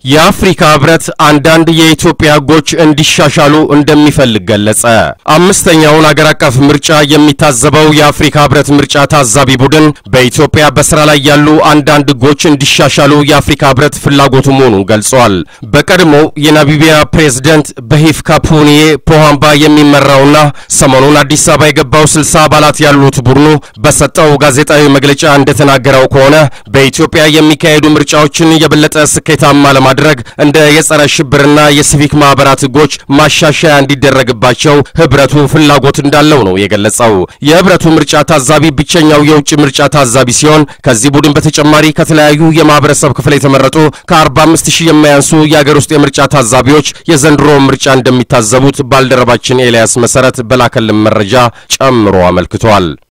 የአፍሪካ ህብረት አንዳንድ የኢትዮጵያ ህጎች እንዲሻሻሉ እንደሚፈልግ ገለጸ። አምስተኛውን አገር አቀፍ ምርጫ የሚታዘበው የአፍሪካ ህብረት ምርጫ ታዛቢ ቡድን በኢትዮጵያ በስራ ላይ ያሉ አንዳንድ ህጎች እንዲሻሻሉ የአፍሪካ ህብረት ፍላጎቱ መሆኑን ገልጿል። በቀድሞው የናሚቢያ ፕሬዝደንት በሂፍካፑንዬ ፖሃምባ የሚመራውና ሰሞኑን አዲስ አበባ የገባው ስልሳ አባላት ያሉት ቡድኑ በሰጠው ጋዜጣዊ መግለጫ እንደተናገረው ከሆነ በኢትዮጵያ የሚካሄዱ ምርጫዎችን የበለጠ ስኬታማ ለማ ማድረግ እንደ የጸረ ሽብርና የሲቪክ ማህበራት ህጎች ማሻሻያ እንዲደረግባቸው ህብረቱ ፍላጎት እንዳለው ነው የገለጸው። የህብረቱ ምርጫ ታዛቢ ብቸኛው የውጭ ምርጫ ታዛቢ ሲሆን ከዚህ ቡድን በተጨማሪ ከተለያዩ የማህበረሰብ ክፍል የተመረጡ ከ45 ሺህ የማያንሱ የአገር ውስጥ የምርጫ ታዛቢዎች የዘንድሮ ምርጫ እንደሚታዘቡት ባልደረባችን ኤልያስ መሰረት በላከልን መረጃ ጨምሮ አመልክቷል።